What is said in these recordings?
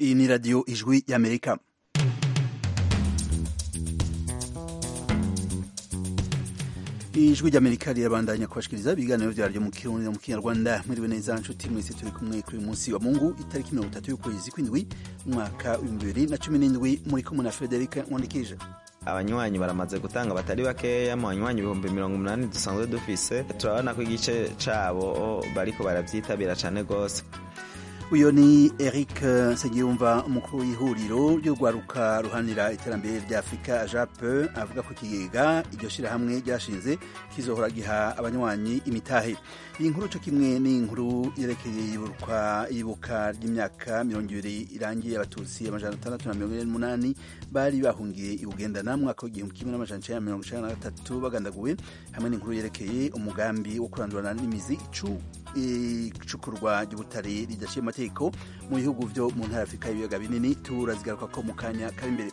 iyi ni radiyo ijwi y'amerika ijwi ry'amerika rirabandanya kubashikiriza ibiganiro vyaryo mu kirundi no mu kinyarwanda mwiriwe neza nshuti mwese turi kumwe kuri uyu munsi wa mungu itariki mirongo itatu y'ukwezi kw'indwi umwaka w'ibihumbi bibiri na cumi n'indwi muri kumwe na frederic nkundikije abanywanyi baramaze gutanga batari bakeya mu banywanyi ibihumbi mirongo umunani dusanzwe dufise turabona ko igice cabo bariko baravyitabira cane gose uyo ni eric nsengiyumva umukuru w'ihuriro ry'urwaruka ruhanira iterambere rya afurika jape avuga ko ikigega iryo shirahamwe ryashinze kizohora giha abanywanyi imitahe iyi nkuru co kimwe ni inkuru yerekeye ibuka ry'imyaka mirongo ibiri irangiye abatutsi amajana atandatu na mirongo ine n'umunani bari bahungiye i bugendana mu mwaka w'igihumbi kimwe n'amajana icenda na mirongo icenda na gatatu bagandaguwe hamwe n'inkuru yerekeye umugambi wo kurandurana n'imizi icu icukurwa ry'ubutare ridaciye amategeko mu bihugu vyo mu ntara afurika y'ibiyaga binini turazigaruka ko mu kanya kari imbere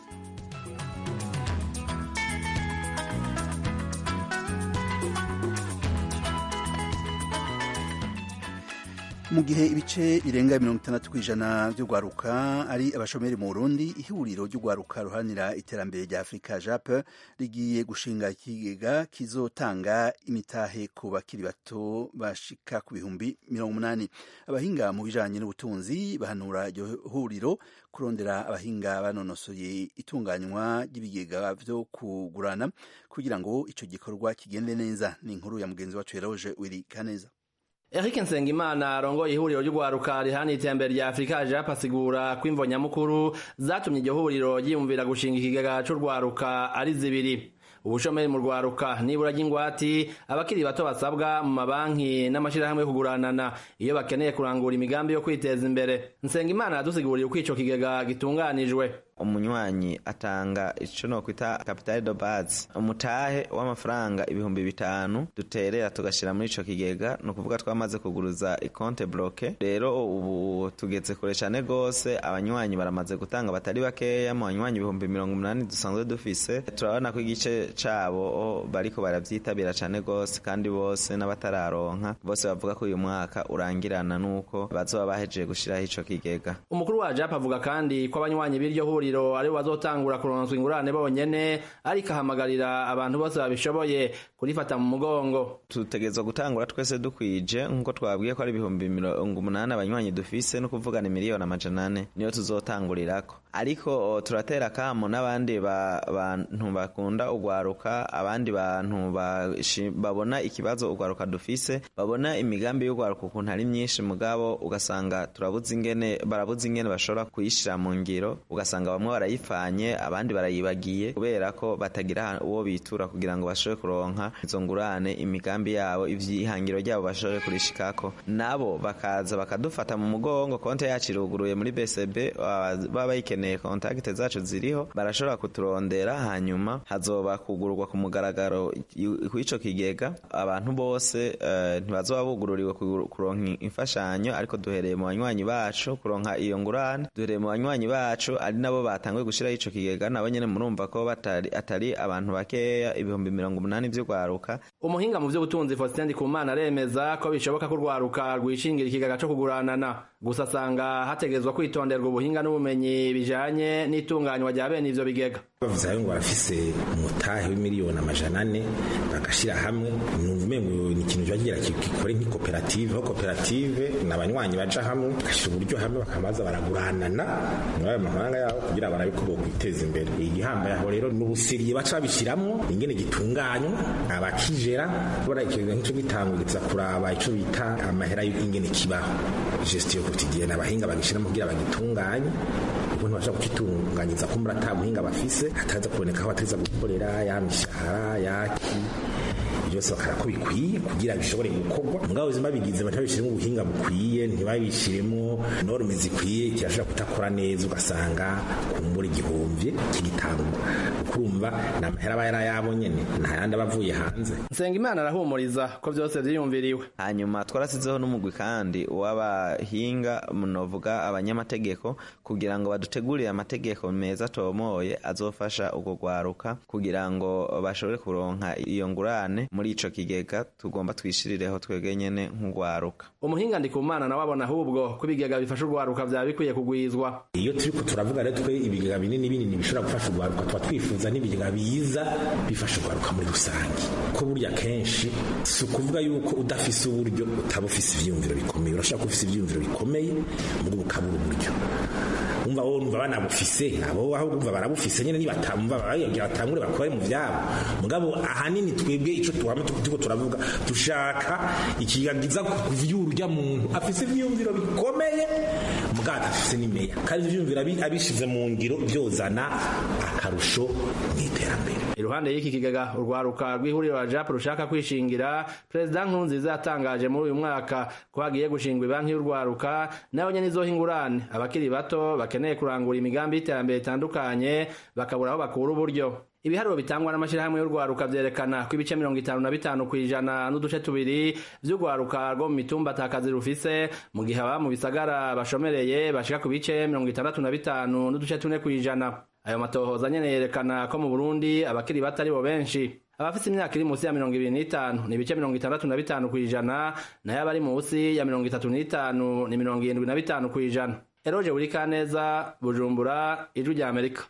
mu gihe ibice birenga mirongo itandatu ku ijana by'urwaruka ari abashomeri mu burundi ihuriro ry'urwaruka ruharanira iterambere rya afurika jape rigiye gushinga ikigega kizotanga imitahe ku bakiri bato bashika ku bihumbi mirongo umunani abahinga mu bijanye n'ubutunzi bahanura iryo huriro kurondera abahinga banonosoye itunganywa ry'ibigega vyo kugurana kugira ngo ico gikorwa kigende neza ni inkuru ya mugenzi wacu Eroge Wiri Kaneza Eric Nsengimana arongoye ihuriro ry'urwaruka rihana iterambere rya Afurika Jape asigura ko imvo nyamukuru zatumye iryo huriro ryiyumvira gushinga ikigega c'urwaruka ari zibiri ubushomeri mu rwaruka nibura ry'ingwati abakiri bato basabwa mu mabanki n'amashirahamwe yo kuguranana iyo bakeneye kurangura imigambi yo kwiteza imbere Nsengimana yadusiguriye uko ico kigega gitunganijwe umunywanyi atanga ico nokwita capital de base umutahe w'amafaranga ibihumbi bitanu duterera tugashira muri ico kigega ni ukuvuga twamaze kuguruza ikonte bloke rero ubu tugeze kure cane gose abanywanyi baramaze gutanga batari bakeya mu banywanyi ibihumbi mirongo umunani dusanzwe dufise turabona ko igice cabo bariko baravyitabira cane gose kandi bose n'abatararonka bose bavuga ko uyu mwaka urangirana nuko bazoba bahejeje gushiraho ico kigega umukuru wa jap avuga kandi ko abanywanyi b'iryo huriro aribo bazotangura kuronswa ingurane bonyene ariko ahamagarira abantu bose babishoboye kurifata mu mugongo tutegerezwa gutangura twese dukwije nk'uko twabwiye ko ari ibihumbi mirongo umunani abanywanyi dufise no kuvugana miliyoni amajana ane niyo tuzotangurirako ariko turatera kamo n'abandi bantu bakunda ugwaruka abandi bantu babona ikibazo ugwaruka dufise babona imigambi y'ugwaruka ukuntu ari myinshi mugabo ugasanga turabuze ingene barabuze ingene bashobora kuyishira mu ngiro ugasanga bamwe barayipfanye abandi barayibagiye kubera ko batagira uwo bitura kugira ngo bashobore kuronka izo ngurane imigambi yabo ivyihangiro ryabo bashobore kurishikako nabo bakaza bakadufata mu mugongo konte yacu iruguruye muri BCB baba bayikeneye kontakite zacu ziriho barashobora kuturondera hanyuma hazoba kugururwa ku mugaragaro kw'ico kigega abantu bose uh, ntibazoba bugururiwe kuronka imfashanyo ariko duhereye mu banywanyi bacu kuronka iyo ngurane duhereye mu banywanyi bacu ari nabo batanguye gushiraho ico kigega nabo nyene murumva ko batari atari abantu bakeya ibihumbi mirongo umunani vy'urwaruka umuhinga mu vy'ubutunzi Faustin Ndikumana aremeza ko bishoboka ko urwaruka rwishingira ikigega co kuguranana gusa asanga hategerezwa kwitonderwa ubuhinga n'ubumenyi bijanye n'itunganywa rya bene ivyo bigega bavuze ayo ngo barafise umutahe w'imiliyoni amajana ane bagashira hamwe numva umengo ni ikintu bagira gikore nk'ikoperative aho koperative ni abanywanyi baja hamwe bagashira uburyo hamwe bakamaza baraguranana muri ayo mafaranga yabo kugira barabe ko bokwiteza imbere igihambaye aho rero n'ubusiriye baca babishiramwo ingene gitunganywa abakijera bora ikintu nk'ico gitanguriza kuraba ico bita amahera y'ingene kibaho gestion quotidienne abahinga bagishiramo kugira bagitunganye ukuntu bashaka kukitunganyiza ko muri ata muhinga bafise hataza kuboneka aho bateza gukorera ya mishahara yaki byose bakara ko bikwiye kugira bishobore gukorwa mugabo ubuzima bigize batabishiremo ubuhinga bukwiye ntibabishiremo norme zikwiye kirashobora kutakora neza ugasanga kumbura igihumbi kigitangwa kurumva ni amahera aba yarayabo nyene nta yandi aba avuye hanze nsengimana arahumuriza ko byose vyiyumviriwe hanyuma twarasizeho n'umugwi kandi w'abahinga munovuga abanyamategeko kugira ngo badutegurire amategeko meza atomoye azofasha urwo rwaruka kugira ngo bashobore kuronka iyo ngurane muri ico kigega tugomba twishirireho twebwe nyene nk'urwaruka umuhinga ndikumana nawe abona ahubwo ko ibigega bifasha urwaruka vyaba bikwiye kugwizwa iyo turiko turavuga rero twe ibigega binini binini bishobora gufasha urwaruka tuba twifuza n'ibigega biza bifasha urwaruka muri rusange ko burya kenshi si ukuvuga yuko udafise uburyo utaba ufise ivyiyumviro bikomeye urashobora kuba ufise ivyiyumviro bikomeye mugo bukabura uburyo umva wowe numva banabufise abo aho umva barabufise nyene nibatamva bayagira batangure bakore mu vyabo mugabo ahanini twebwe ico tuhama tuko turavuga dushaka ikigagiza kuvyura urya muntu afise ivyiyumviro bikomeye mugabo adafise n'imeya kandi ivyiyumviro abishize mu ngiro vyozana akarusho mw'iterambere iruhande y'iki kigega urwaruka rw'ihuriro la jap rushaka kwishingira perezida nkurunziza yatangaje muri uyu mwaka ko hagiye gushingwa ibanki y'urwaruka nayo nyene izoha ingurane abakiri bato bakeneye kurangura imigambi y'iterambere itandukanye bakabura aho bakura uburyo ibiharuro bitangwa n'amashyirahamwe y'urwaruka vyerekana ko ibice mirongo itanu na bitanu kw'ijana n'uduce tubiri vy'urwaruka rwo mu mitumba atakazi rufise mu gihe ababa mu bisagara bashomereye bashika ku bice mirongo itandatu na bitanu n'uduce tune kw'ijana ayo matohoza nyene yerekana ko mu burundi abakiri bato ari bo benshi abafite imyaka iri munsi ya mirongo ibiri n'itanu ni ibice mirongo itandatu na bitanu kw'ijana nayo abari munsi ya mirongo itatu n'itanu ni mirongo irindwi na bitanu kw'ijana eroje buri kaneza bujumbura ijwi rya amerika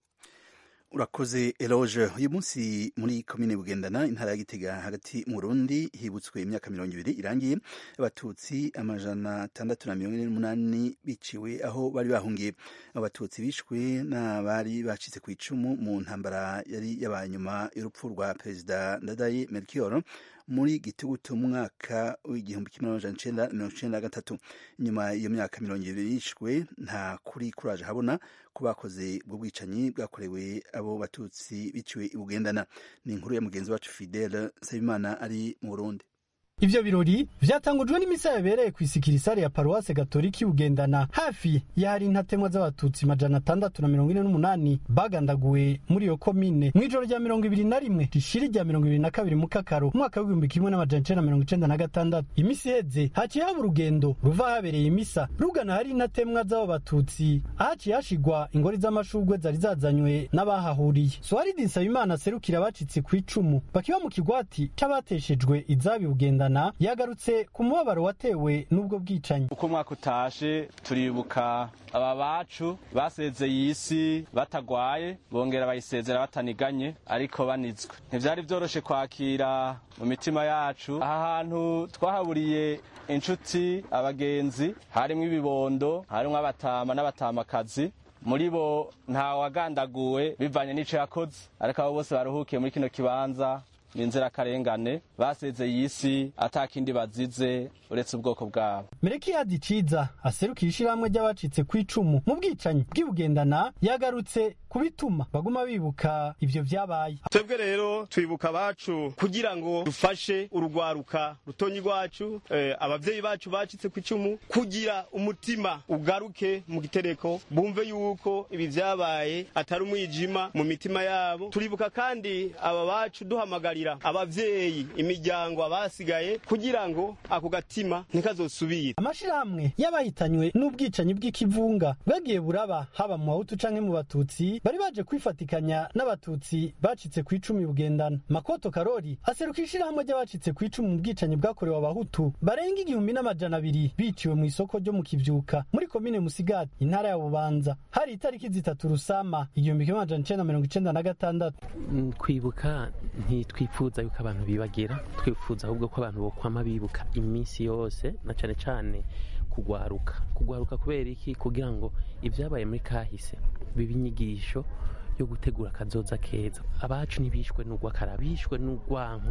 urakoze eloge uyu munsi muri komine bugendana intara ya gitega hagati mu burundi hibutswe imyaka mirongo ibiri irangiye abatutsi amajana atandatu na mirongo ine n'umunani biciwe aho bari bahungiye abatutsi bishwe n'abari bacitse ku icumu mu ntambara yari yabaye nyuma y'urupfu rwa perezida ndadaye melchior muri gitugutu mu mwaka w'igihumbi kimwe n'amajana icenda mirongo icenda na gatatu nyuma iyo myaka mirongo ibiri yishwe nta kuri kuraje habona ko bakoze ubwo bwicanyi bwakorewe abo batutsi biciwe ibugendana ni inkuru ya mugenzi wacu fidele nsabimana ari mu burundi ivyo birori vyatangujwe n'imisa yabereye kw'isikirisare ya paruwase gatolika ibugendana hafi y'ahari intatemwa z'abatutsi majana atandatu na mirongo ine n'umunani bagandaguwe muri iyo komine mw'ijoro rya mirongo ibiri na rimwe rishira rya mirongo ibiri na kabiri mu kakaro umwaka w'igihumbi kimwe n'amajana icenda mirongo icenda na gatandatu imisi iheze haciye haba urugendo ruva habereye imisa rugana hari intatemwa z'abo batutsi ahaciye hashigwa ingori z'amashurwe zari zazanywe n'abahahuriye soharidi nsabimana aserukira abacitse ku icumu bakiba mu kigwati c'abateshejwe izabi bugendana yagarutse ku mubabaro watewe n'ubwo bwicanyi uko umwaka utashe turibuka aba bacu basezeye isi batagwaye bongera bayisezera bataniganye ariko banizwe ntivyari vyoroshe kwakira mu mitima yacu aha hantu twahaburiye inshuti abagenzi harimwo ibibondo harimwo abatama n'abatamakazi muri bo nta wagandaguwe bivanye n'ico yakoze ariko abo bose baruhukiye muri kino kibanza ni inzirakarengane basezeye isi atakindi bazize uretse ubwoko bwabo merekiyadi ciza aserukira ishirahamwe ry'abacitse ku icumu mu bwicanyi bw'ibugendana yagarutse kubituma baguma bibuka ivyo vyabaye twebwe rero twibuka abacu kugira ngo dufashe urugwaruka rutonyi rwacu eh, abavyeyi bacu bacitse ku icumu kugira umutima ugaruke mu gitereko bumve yuko ibi vyabaye atari umwijima mu mitima yabo turibuka kandi aba bacu duhamagarira abavyeyi imiryango abasigaye kugira ngo ako gatima ntikazosubire amashirahamwe y'abahitanywe n'ubwicanyi bw'ikivunga bwagiye buraba haba mu bahutu canke mu batutsi bari baje kwifatikanya n'abatutsi bacitse ku icumi bugendana makoto karori aseruka ishirahamwe ry'abacitse ku icumi mu bwicanyi bwakorewe abahutu barenga igihumbi n'amajana abiri biciwe mu isoko ryo mu kivyuka muri komine musigati intara ya bubanza hari itariki zitatu rusama igihumbi kimwe amajana icenda mirongo icenda na gatandatu kwibuka ntitwifuza yuko abantu bibagira twifuza ahubwo ko abantu bokwama bibuka iminsi yose na cane cane kugwaruka kugwaruka kubera iki kugira ngo ibyabaye muri kahise biba inyigisho yo gutegura akazoza keza abacu ntibishwe n'urwakara bishwe n'urwanko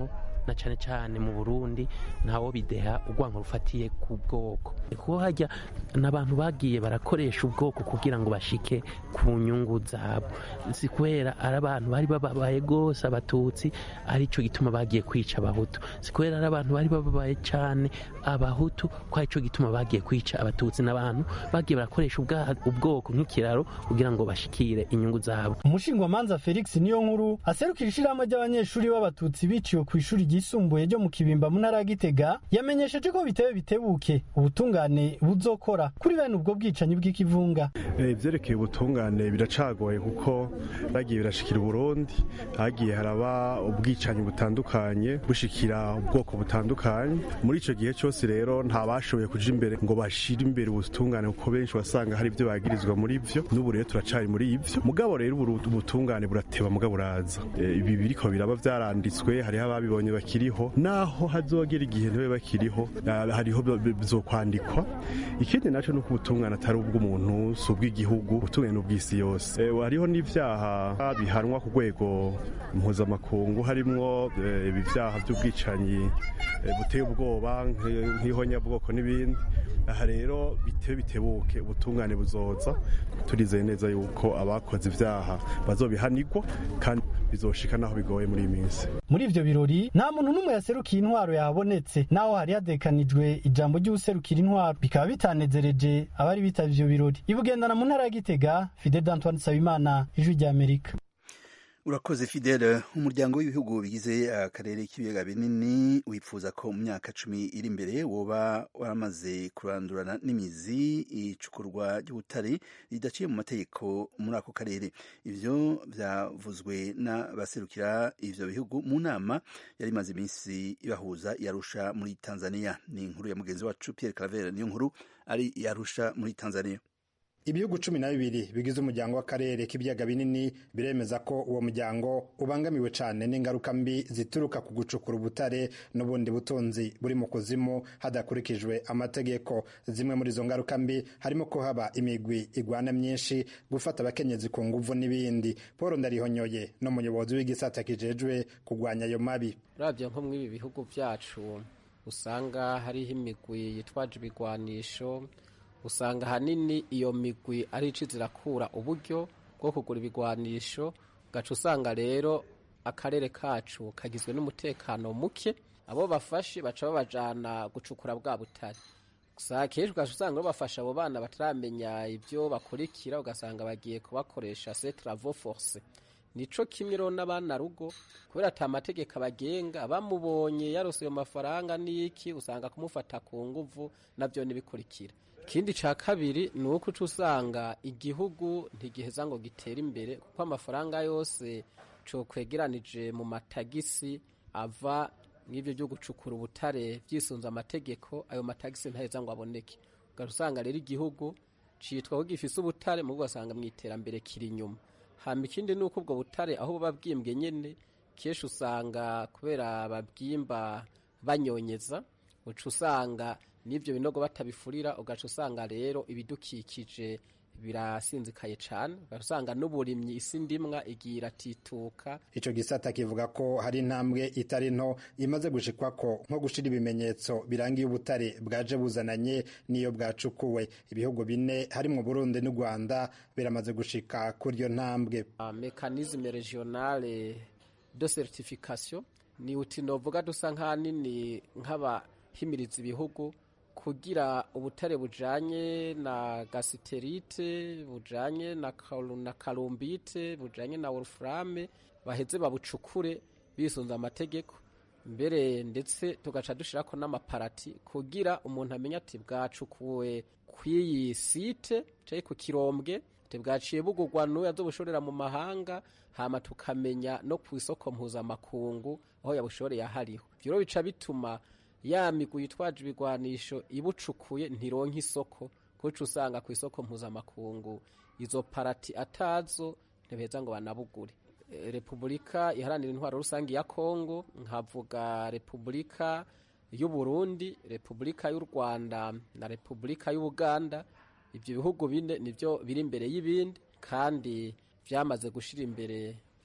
na cane cane mu burundi ntawo bideha urwango rufatiye ku bwoko kuko hajya n'abantu bagiye barakoresha ubwoko kugira ngo bashike ku nyungu zabo si kubera ari abantu bari bababaye rwose abatutsi aricyo gituma bagiye kwica abahutu si kubera ari abantu bari bababaye cyane abahutu ko aricyo gituma bagiye kwica abatutsi n'abantu bagiye barakoresha ubwoko nk'ikiraro kugira ngo bashikire inyungu zabo umushingwamanza felix niyo nkuru aserukira ishyirahamwe ry'abanyeshuri b'abatutsi biciwe ku ishuri ryisumbuye ryo mu kibimba mu ntara ya gitega yamenyesheje ko bitewe bitebuke ubutungane buzokora kuri bene ubwo bwicanyi bw'ikivunga ibyerekeye ubutungane biracagoye kuko bagiye birashikira uburundi hagiye haraba ubwicanyi butandukanye bushikira ubwoko butandukanye muri icyo gihe cyose rero nta bashoboye kuja imbere ngo bashire imbere ubutungane kuko benshi wasanga hari ibyo bagirizwa muri ivyo n'ubu rero turacari muri ivyo mugabo rero ubutungane burateba mugabo buraza ibi biriko biraba vyaranditswe hariho ababibonye bakiriho naho hazogera igihe ntibe bakiriho hariho bizokwandikwa ikindi naco nuko ubutungane atari ubw'umuntu si ubw'igihugu ubutungane ni ubw'isi yose hariho n'ivyaha bihanwa ku rwego mpuzamakungu harimwo ibi vyaha vy'ubwicanyi buteye ubwoba nk'ihonyabwoko n'ibindi aha rero bitewe bitebuke ubutungane buzoza turizeye neza yuko abakoze ivyaha bazobihanirwa kandi bizoshika naho bigoye muri iyi minsi muri ivyo birori nta muntu n'umwe yaserukiye intwaro yahabonetse naho hari hadekanijwe ijambo ry'uwuserukira intwaro bikaba bitanezereje abari bitavye ivyo birori ibugendana mu ntara ya gitega fide d'antoine nsabimana ijwi ry'amerika urakoze fidele umuryango w'ibihugu bigize akarere k'ibiyaga binini wifuza ko mu myaka cumi iri imbere woba waramaze kurandurana n'imizi icukurwa ry'ubutare ridaciye mu mategeko muri ako karere ivyo vyavuzwe n'abaserukira ivyo bihugu mu nama yari imaze iminsi ibahuza yarusha muri tanzania ni inkuru ya mugenzi wacu pierre claver niyo nkuru ari yarusha muri tanzania ibihugu cumi na bibiri bigize umuryango w'akarere k'ibiyaga binini biremeza ko uwo muryango ubangamiwe cyane n'ingaruka mbi zituruka ku gucukura ubutare n'ubundi butunzi buri mu kuzimu hadakurikijwe amategeko zimwe muri izo ngaruka mbi harimo ko haba imigwi igwana myinshi gufata abakenyezi ku nguvu n'ibindi paul ndarihonyoye n'umuyobozi w'igisata kijejwe kurwanya ayo mabi urabye nko muri ibi bihugu byacu usanga hariho imigwi yitwaje ibigwanisho usanga ahanini iyo migwi ari ici zirakura uburyo bwo kugura ibigwanisho gaca usanga rero akarere kacu kagizwe n'umutekano muke abo bafashe baca babajana gucukura bwa butare gusa kenshi ugaca usanga bafasha abo bana bataramenya ibyo bakurikira ugasanga bagiye kubakoresha se travaux force nico kimwe rero n'abana rugo kubera ata mategeko abagenga bamubonye yarose ayo mafaranga n'iki usanga kumufata ku nguvu nabyo nibikurikira ikindi ca kabiri ni uko uca usanga igihugu ntigiheza ngo gitere imbere kuko amafaranga yose cokwegeranije mu matagisi ava nk'ivyo vyo gucukura ubutare vyisunze amategeko ayo matagisi ntaheza ngo aboneke ugaca usanga rero igihugu citwa ko gifise ubutare mu ugasanga mu iterambere kiri inyuma hama ikindi ni uko ubwo butare aho buba bwimbwe nyene kenshi usanga kubera babwimba banyonyeza uca usanga n'ibyo binogo batabifurira ugaca usanga rero ibidukikije birasinzikaye cyane ugaca usanga n'uburimyi isi ndimwa igiye iratituka ico gisata kivuga ko hari intambwe itari nto imaze gushikwa ko nko gushira ibimenyetso birangiye ubutare bwaje buzananye n'iyo bwacukuwe ibihugu bine harimwo Burundi n'u Rwanda biramaze gushika kuri iyo ntambwe mekanisme regionale de certification ni uti novuga dusa nk'ahanini nk'abahimiriza ibihugu kugira ubutare bujanye na gasiterite bujanye na, na kalumbite bujanye na wolframe baheze babucukure bisunze amategeko mbere ndetse tugaca dushirako n'amaparati kugira umuntu amenye ati bwacukuwe kw'iyi site canke ku kirombwe bwaciye bugurwa n'uwo yazobushorera mu mahanga hama tukamenya no ku isoko mpuzamakungu aho yabushoreye ahariho ivyo rero bica bituma ya migwi yitwaje ibigwanisho ibucukuye ntironka isoko kuko usanga ku isoko mpuzamakungu izo parati atazo ntibeza ngo banabugure repubulika iharanira intwaro rusange ya kongo nkavuga repubulika y'u Burundi repubulika y'u rwanda na repubulika y'ubuganda ibyo bihugu bine nibyo biri imbere y'ibindi kandi byamaze gushyira imbere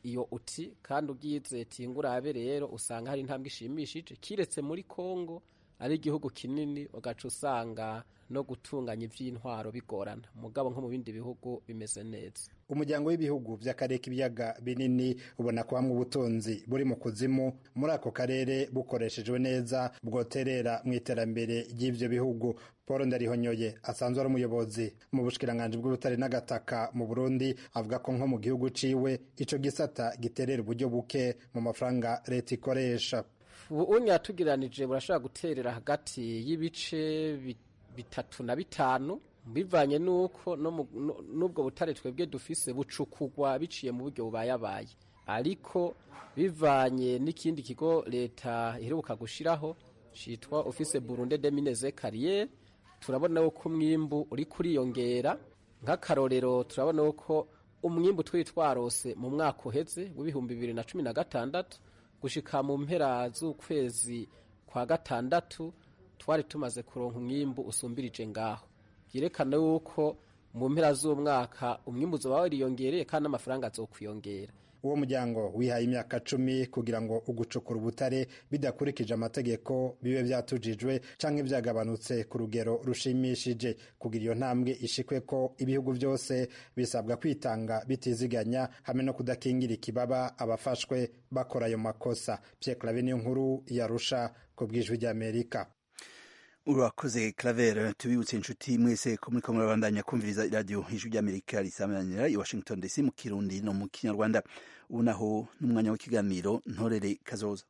iyo uti kandi ubwize tingurabe rero usanga hari intambwe ishimishije kiretse muri Kongo ari igihugu kinini ugaca usanga no gutunganya ivy'intwaro bigorana mugabo nko mu bindi bihugu bimeze neza umuryango w'ibihugu vy'akarere k'ibiyaga binini ubona ko hamwe ubutunzi buri mu kuzimu muri ako karere bukoreshejwe neza bwoterera mu iterambere ry'ivyo bihugu paul ndarihonyoye asanzwe ari umuyobozi mu bushikiranganji bw'ubutare n'agataka mu burundi avuga ko nko mu gihugu ciwe ico gisata giterera uburyo buke mu mafaranga leta ikoresha ubu unya tugiranije burashobora guterera hagati y'ibice bitatu na bitanu bivanye nuko n'ubwo butare twebwe dufise bucukugwa biciye mu buryo bubayabaye ariko bivanye n'ikindi kigo leta iheruka gushiraho citwa office Burundi de Mines et Carrières turabona ko umwimbu uri kuriyongera nk'akarorero turabona ko umwimbu twari twarose mu mwaka uheze w'ibihumbi bibiri na cumi na gatandatu gushika mu mpera z'ukwezi kwa gatandatu twari tumaze kuronka umwimbu usumbirije ngaho byerekana yuko mu mpera z'umwaka umwimbu uzoba wariyongereye kandi n'amafaranga azokwiyongera uwo muryango wihaye imyaka cumi kugira ngo ugucukura ubutare bidakurikije amategeko bibe byatujijwe canke byagabanutse ku rugero rushimishije kugira iyo ntambwe ishikwe ko ibihugu byose bisabwa kwitanga bitiziganya hamwe no kudakingira ikibaba abafashwe bakora ayo makosa Pierre Claver niyo nkuru yarusha ku bwijwi ry'Amerika urakoze claver tubibutse inshuti mwese ko muriko murabandanya kumviriza iradiyo ijwi ry'amerika risamanira i washington dc mu kirundi no mu kinyarwanda ubu naho n'umwanya w'ikiganiro ntorere kazoza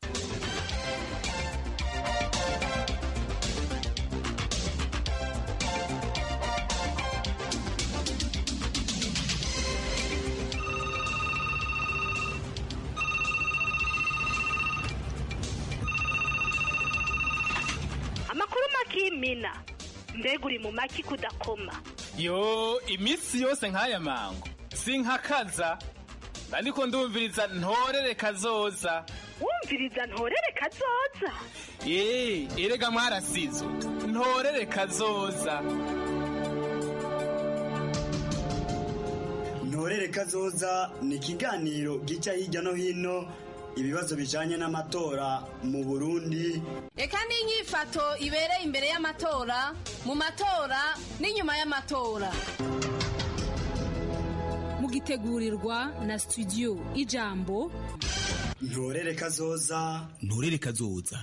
kimina mbega uri mu maki kudakoma yo iminsi yose nk'aya mango sinkakaza ariko ndumviriza ntorere kazoza wumviriza ntorere kazoza eee erega mwarasizo ntorere kazoza ntorere kazoza ni ikiganiro gica hirya no hino ibibazo bijanye n'amatora mu Burundi Eka n'inyifato ibereye imbere y'amatora mu matora n'inyuma y'amatora mugitegurirwa na studio ijambo ntorere kazoza ntorere kazoza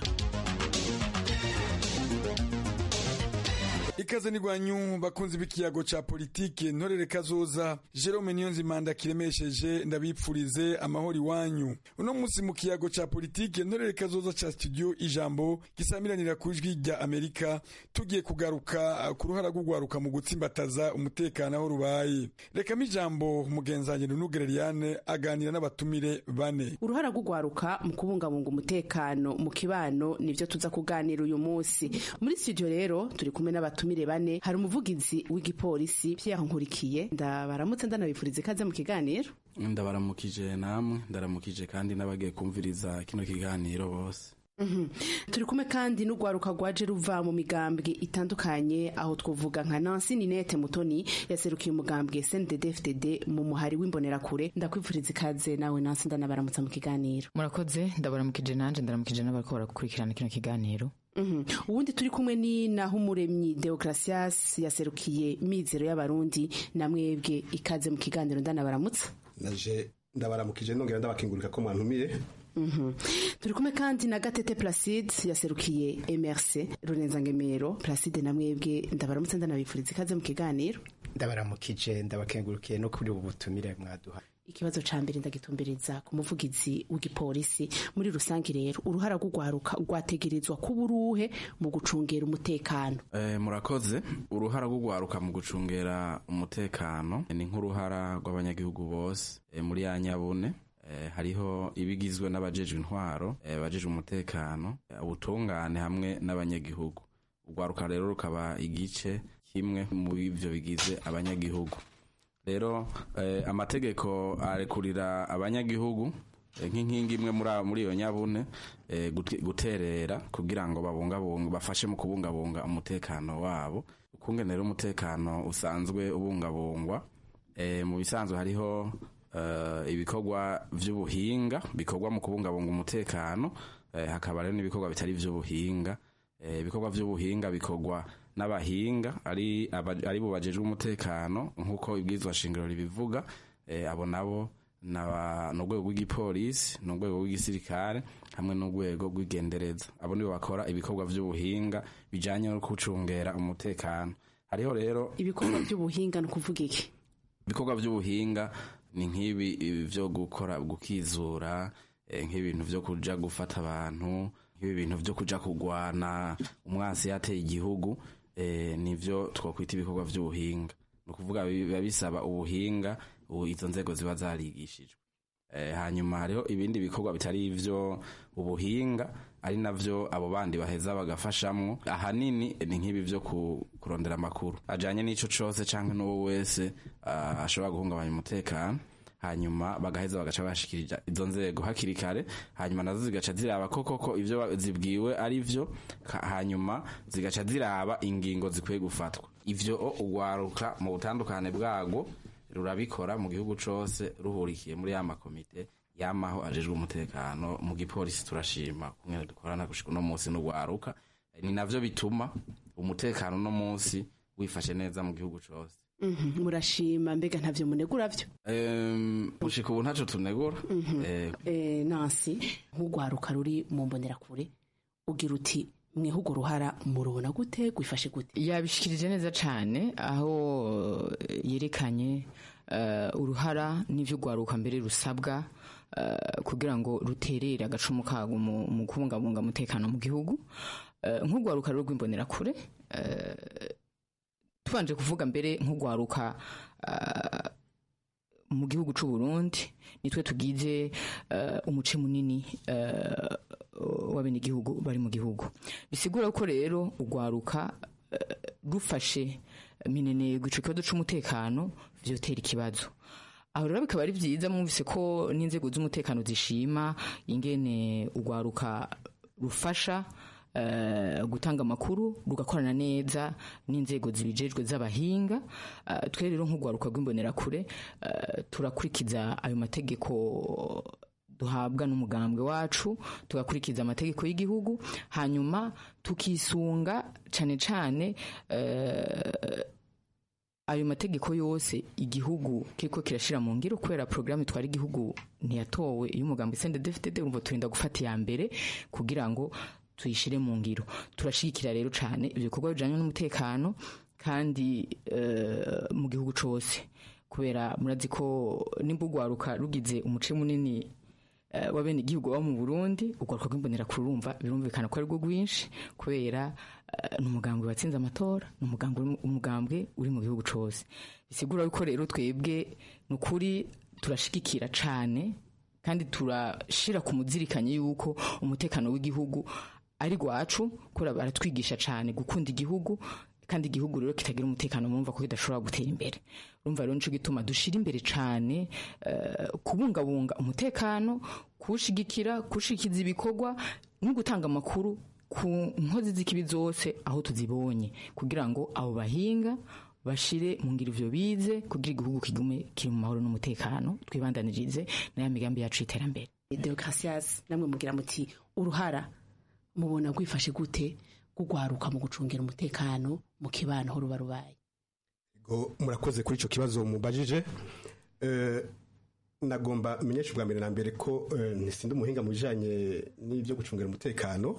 ikaze nigwanyu bakunzi b'ikiyago ca politike ntorere kazoza Jerome Niyonzimanda kiremesheje ndabipfurize amahoro iwanyu uno munsi mu kiyago ca politike ntorere kazoza ca studio ijambo gisamiranira ku ijwi rya Amerika tugiye kugaruka ku ruhara rw'ugwaruka mu gutsimbataza umutekano aho rubaye reka ijambo mugenzanyi Nugereriane aganira n'abatumire bane uruhara rw'ugwaruka mu kubungabunga umutekano mu kibano nivyo tuza kuganira uyu munsi muri studio rero turi kumwe n'abatumire abatumire bane hari umuvugizi w'igipolisi Pierre Nkurikiye ndabaramutse ndanabifuriza ikaze mu kiganiro ndabaramukije namwe ndaramukije kandi n'abagiye kumviriza kino kiganiro bose Mm -hmm. turi kumwe kandi n'ugwaruka rwaje ruva mu migambwe itandukanye aho twovuga nka Nancy Ninette Mutoni yaserukiye umugambwe CNDD-FDD mu muhari w'imbonerakure ndakwifuriza ikaze nawe Nancy ndanabaramutsa mu kiganiro murakoze ndabaramukije nanje ndaramukije n'abariko barakurikirana kino kiganiro ubundi turi kumwe ni naho umuremyi Deogratias yaserukiye mizero y'abarundi na mwebwe ikaze mu kiganiro ndanabaramutsa naje ndabaramukije nongera ndabakingurika ko mwantumire turi kumwe kandi na gatete placide yaserukiye emerse runenzangemero placide na mwebwe ndabaramutse ndanabifuriza ikaze mu kiganiro ndabaramukije ndabakengurukiye no kuri ubu butumire mwaduha ikibazo ca mbere ndagitumbiriza ku muvugizi w'igipolisi muri rusange rero uruhara rw'ugwaruka rwategerezwa kuba uruhe mu gucungera umutekano e, murakoze uruhara rw'ugwaruka mu gucungera umutekano ni nk'uruhara rw'abanyagihugu bose e, muri ya nyabune e, hariho ibigizwe n'abajejwe intwaro e, abajejwe umutekano ubutungane hamwe n'abanyagihugu urwaruka rero rukaba igice kimwe mu bivyo bigize abanyagihugu rero eh, amategeko arekurira abanyagihugu eh, nk'inkingi imwe muri iyo nyabune eh, guterera kugira ngo babungabunga bafashe mu kubungabunga umutekano wabo ukungene rero umutekano usanzwe ubungabungwa eh, mu bisanzwe hariho eh, ibikorwa vy'ubuhinga bikorwa mu kubungabunga umutekano eh, hakaba rero n'ibikorwa bitari ivy'ubuhinga Eh, ibikorwa vy'ubuhinga bikorwa n'abahinga ari aba- ari bo bajejwe umutekano nk'uko ibwirizwa shingiro ribivuga eh, abo nabo naba- ni urwego rw'igipolisi ni urwego rw'igisirikare hamwe n'urwego rw'igendereza abo nibo bakora ibikorwa vy'ubuhinga bijanye no gucungera umutekano hariho rero ibikorwa by'ubuhinga ni ukuvuga iki ibikorwa by'ubuhinga ni nk'ibi ibi vyo gukora gukizura eh, nk'ibintu vyo kuja gufata abantu nk'ibi bintu vyo kuja kugwana umwasi yateye igihugu eh, nivyo twokwita ibikorwa vy'ubuhinga ni ukuvuga biba bisaba ubuhinga ubu izo nzego ziba zarigishijwe Eh, hanyuma hariho ibindi bikorwa bitari ivyo ubuhinga ari navyo abo bandi baheza bagafashamwo ahanini ni nk'ibi vyo ku- kurondera amakuru ajanye n'ico cose canke n'uwo wese ah, ashobora guhungabanya umutekano hanyuma bagaheza bagaca bashikirija izo nzego hakiri kare hanyuma nazo zigaca ziraba ko koko ivyo ba- zibwiwe ari vyo ka- hanyuma zigaca ziraba ingingo zikwiye gufatwa ivyo o ugwaruka mu butandukane bwago rurabikora mu gihugu cose ruhurikiye muri ya makomite yamaho ajejwe umutekano mu gipolisi turashima kumwe dukorana gushika uno munsi n'ugwaruka ni navyo bituma umutekano uno munsi wifashe neza mu gihugu cose Mhm, murashima mbega ntavyo munegura vyo Em, gushika ubu ntaco tunegura Eh, Eh, nansi nk'urwaruka ruri mu mbonerakure ugira uti mweho urwo ruhara murubona gute gwifashe gute yabishikirije neza cyane aho eh, yerekanye eh, uruhara n'ivyo rwaruka mbere rusabwa eh, kugira ngo ruterere agacumu kago mu mu kubungabunga umutekano mu gihugu Eh, nk'urwaruka rero rw'imbonerakure eh, tubanje kuvuga mbere nk'urwaruka eh, mu gihugu c'u Burundi nitwe tugize eh, umuce munini eh, w'abenegihugu bari mu gihugu bisigura ko rero urwaruka eh, rufashe minenegwa ico kibazo c'umutekano vyotera ikibazo aho rero bikaba ari vyiza mwumvise ko n'inzego z'umutekano zishima ingene urwaruka rufasha eh, gutanga amakuru rugakorana neza n'inzego zibijejwe z'abahinga Eh, twe rero nk'urwaruka rw'imbonerakure eh, turakurikiza ayo mategeko duhabwa n'umugambwe wacu tugakurikiza amategeko y'igihugu hanyuma tukisunga cane cane eh, ayo mategeko yose igihugu kiriko kirashira mu ngiro kubera programme twari igihugu ntiyatowe iyo umugambi CNDD-FDD urumva turinda gufata iya mbere kugira ngo tuyishire mu ngiro turashigikira rero cane ivyo bikorwa bijanye n'umutekano kandi eh, mu gihugu cose kubera murazi ko nimba urwaruka rugize umuce munini eh, w'abene igihugu baba mu Burundi urwaruka rw'imbonera kurumva birumvikana ko ari rwo rwinshi kubera eh, ni umugambwe watsinze amatora ni umugambwe uri mu- umugambwe uri mu gihugu cose bisigura yuko rero twebwe ni ukuri turashigikira cane kandi turashira ku muzirikanye yuko umutekano w'igihugu ari rwacu kubera baratwigisha cane gukunda igihugu kandi igihugu rero kitagira umutekano murumva ko kidashobora gutera imbere urumva rero nico gituma dushira imbere cane eh, kubungabunga umutekano kuwushigikira kuwushikiza ibikorwa no gutanga amakuru ku nkozi z'ikibi zose aho tuzibonye kugira ngo abo bahinga bashire mu ngiro ivyo bize kugira igihugu kigume kiri mu mahoro n'umutekano twibandanirize n'aya migambi yacu y'iterambere Deocasias namwe mugira muti uruhara mubona gwifashe gute gugwaruka mu gucungira umutekano mu kibano aho ruba rubaye Go murakoze kuri ico kibazo mubajije eh nagomba menyesha bwa mbere na mbere ko eh, ntisinde umuhinga mu bijanye n'ibyo gucungira umutekano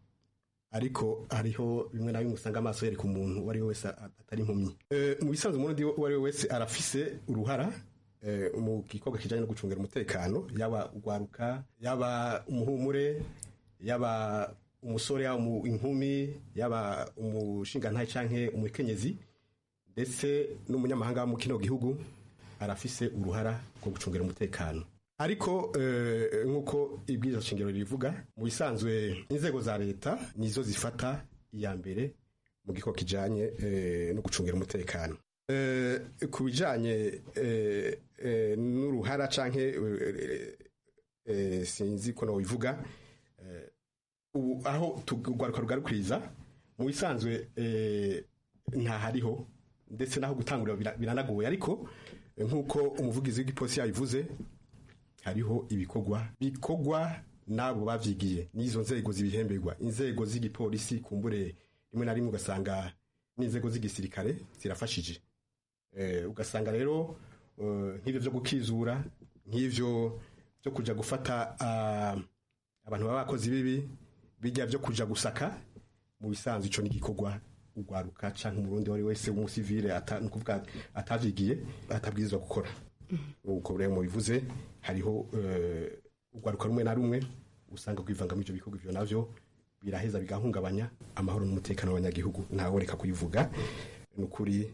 ariko hariho bimwe na bimwe usanga amaso yereka umuntu uwo ari we wese a- atari impumyi Eh, mu bisanzwe umurundi uwo ari we wese arafise uruhara eh, mu gikorwa kijanye no gucungira umutekano yaba ugwaruka yaba umuhumure yaba umusore yaba umu- inkumi yaba umushingantahe canke umukenyezi ndetse n'umunyamahanga wo mu kino gihugu arafise uruhara rwo gucungira umutekano ariko eh, nk'uko ibwirizwa shingiro rivuga mu bisanzwe inzego za leta nizo zifata iya mbere mu gikorwa kijanye eh, no gucungira umutekano Eh, ku bijanye eh, eh, n'uruhara canke eh, eh, sinzi ko nobivuga eh, ubu aho tugwaruka rugarukiriza mu bisanzwe eh, ntahariho ndetse naho gutangurira bira- biranagoye ariko nk'uko umuvugizi w'igipolisi yabivuze hariho ibikorwa bikorwa n'abo bavyigiye n'izo nzego zibihemberwa inzego z'igipolisi kumbure rimwe na rimwe ugasanga n'inzego z'igisirikare zirafashije eh, ugasanga rero eh, nk'ivyo vyo gukizura nk'ivyo byo kuja gufata ah, abantu baba bakozi bibi bijya byo kuja gusaka mu bisanzwe ico n'igikorwa ugwaruka canke umurundi wari wese w'umusivile ata nukuvuga atavyigiye atabwirizwa gukora uko rero mubivuze hariho eh, ugwaruka rumwe na rumwe usanga kwivanga muri ivyo bikorwa ivyo navyo biraheza bigahungabanya amahoro n'umutekano w'abanyagihugu ntawe reka kuyivuga ni ukuri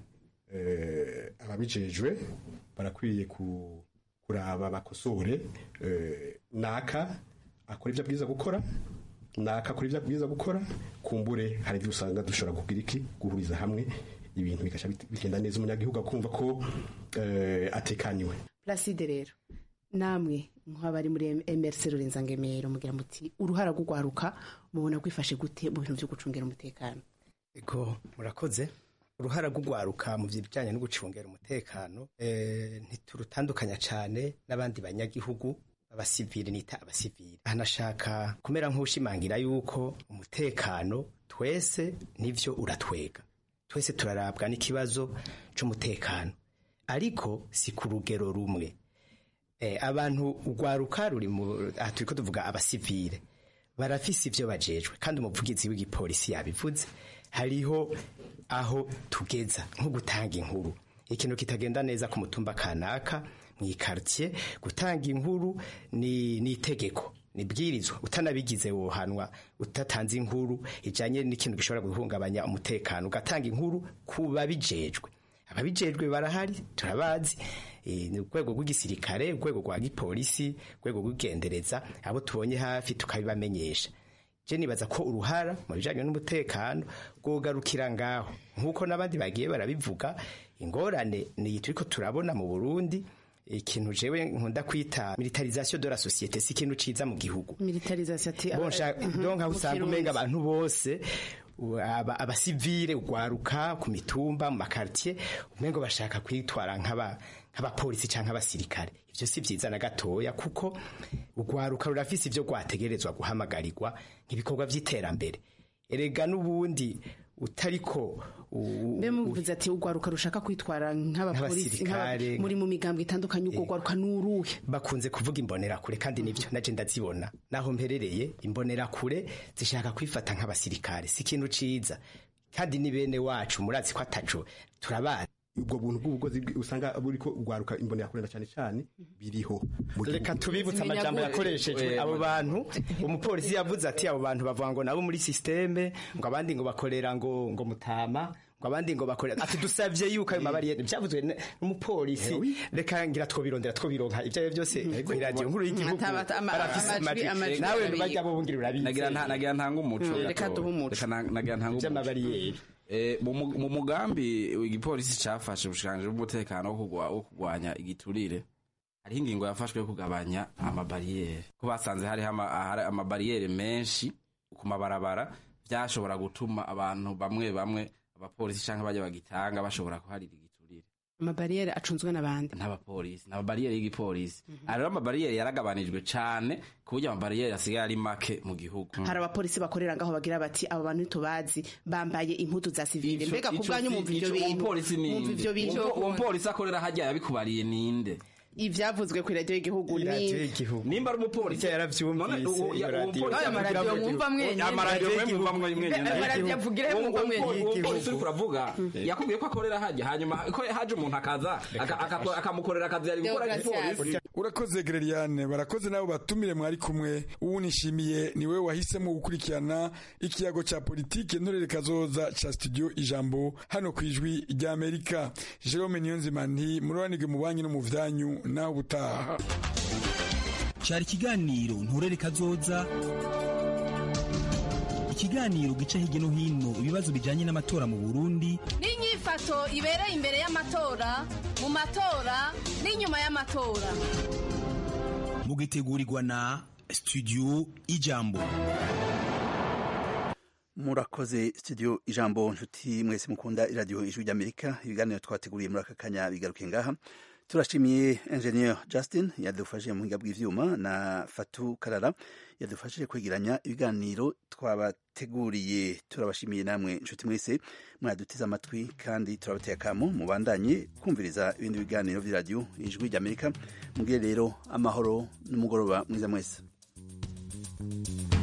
eh, ababijejwe barakwiye ku, kuraba bakosore eh, naka akora ivyo abwiza gukora naka akora ivyo abwiza gukora kumbure hari ivyo usanga dushobora kugira iki guhuriza hamwe ibintu bigasha bit- bigenda neza umunyagihugu akumva ko eh, atekaniwe Placide rero namwe nk'abari muri MRC Rurenza Ngemero mugira muti uruhara rw'ugwaruka mubona gwifashe gute mu bintu byo gucungera umutekano ego murakoze uruhara rw'ugwaruka mu bijyanye no gucungera umutekano eh, ntiturutandukanya cyane n'abandi banyagihugu abasivili nita abasivili ahanashaka kumera nk'ushimangira yuko umutekano twese nivyo uratwega twese turarabwa n'ikibazo c'umutekano ariko si ku rugero rumwe eh, abantu ugwaruka ruri mu aha turiko tuvuga abasivile barafise ivyo bajejwe kandi umuvugizi w'igipolisi yabivuze hariho aho tugeza nko gutanga inkuru ikintu kitagenda neza ku mutumba kanaka mu ikartier gutanga inkuru ni ni itegeko nibwirizwa utanabigize wohanwa utatanze inkuru ijanye n'ikintu gishobora guhungabanya umutekano ugatanga inkuru ku babijejwe ababijejwe barahari turabazi eh, ni urwego rw'igisirikare urwego rwa gipolisi urwego rw'igendereza abo tubonye hafi tukabibamenyesha je nibaza ko uruhara mu bijanye n'umutekano rwogarukira ngaho nk'uko n'abandi bagiye barabivuga ingorane ni turiko turabona mu burundi ikintu jewe nkunda kwita militarisation de la société si ikintu ciza mu gihugu militarisation ati bonsha Mhm, donc aho mu usanga Kirundi. umenga abantu bose u- aba- abasivile ugwaruka ku mitumba mu makartier umengo bashaka kwitwara nk'aba nk'abapolisi canke abasirikare ivyo si vyiza na gatoya kuko ugwaruka rurafise ivyo rwategerezwa guhamagarirwa nk'ibikorwa vy'iterambere erega n'ubundi utariko u- mbe muvuze ati ugwaruka rushaka kwitwara nk'abapolisi Nk'abasirikare. nk'aba- muri mu migambwe itandukanye ubwo gwaruka nuruhe bakunze kuvuga imbonerakure kandi nivyo naje ndazibona naho mperereye imbonerakure zishaka kwifata nk'abasirikare si ikintu ciza kandi ni bene wacu murazi ko ataco turabazi ubwo buntu bw'ubugozi bwi- usanga buriko ugwaruka imbonera kurenda cyane cyane biriho mu reka gihugu. tubibutse amajambo yakoreshejwe abo bantu umupolisi yavuze ati abo bantu bavuga ngo nabo muri systeme ngo abandi ngo bakorera ngo ngo mutama ngo abandi ngo bakorera ati dusavye yuko ayo mabariyeri byavuzwe n- n'umupolisi reka ngira twobirondera twobironka ibyo ari byo byose ku radio nkuru y'igihugu Ata- ata- ama- barafise amajwi- amajwi. amajwi nawe arabizi. bajya bubungira urabizi nagira nta- nagira ntanga umuco Mm, reka gato. duhe umuco. Reka na- nagira ntanga umuco Vy'amabariyeri. Eh, mu mu- mu mugambi igipolisi cafashe ubushikiranganji bw'umutekano wo kugwa- wo kurwanya igiturire hariho ingingo yafashwe yo kugabanya amabariyeri ko basanze hariho ama- ahari amabariyeri menshi ku mabarabara vyashobora gutuma abantu bamwe bamwe abapolisi canke bajya bagitanga bashobora kuharira igiturire amabariyeri acunzwe n'abandi n'abapolisi n'amabariyeri y'igipolisi aha rero amabariyeri yaragabanijwe cane ku buryo amabariyeri asigaye ari make mu gihugu hari abapolisi bakorera ngaho bagira bati abo bantu ntitubazi bambaye impuzu za sivile mbega ku bwanyu mwumva ivyo bintu umupolisi mwumva ivyo bintu uwo mupolisi akorera hajya yabikubariye ninde ivyavuzwe ku radio y'igihugu ni nimba ari umupolisi yaravyumvise Aya maradiyo mwumva mwenyene. amaradiyo mwe mwumva mwe Mbe- amaradiyo avugira Uwo- mwumva uwo- mwenyene. uwo mupolisi uriko uravuga yakubwiye ko akorera hajya hanyuma ko haje umuntu akaza aka- aka- akamukorera akazi yari gukora igipolisi urakoze gereriane barakoze nabo batumire mwari kumwe ubu nishimiye ni wowe wahisemo gukurikirana ikiyago cya politike ntorere kazoza ca studio ijambo hano ku ijwi rya amerika jerome niyonzima nti murobanirwe mu banki no mu vyanyu naho ubutaha cyari ikiganiro nturere kazoza ikiganiro gica hirya no hino ibibazo bijyanye n'amatora mu burundi n'inyifato ibereye imbere y'amatora mu matora n'inyuma y'amatora mugitegurirwa na studio ijambo murakoze studio ijambo nshuti mwese mukunda iradiyo ijwi ry'amerika ibiganiro twateguriye muri aka kanya bigaruke ngaha turashimiye engineer justin yadufashije mu buhinga bw'ivyuma na fatu karara yadufashije kwegeranya ibiganiro twabateguriye turabashimiye namwe inshuti mwese mwadutize amatwi kandi turabateye akamo mubandanye kumviriza ibindi biganiro vy'iradiyo ijwi ry'amerika mugire rero amahoro n'umugoroba mwiza mwese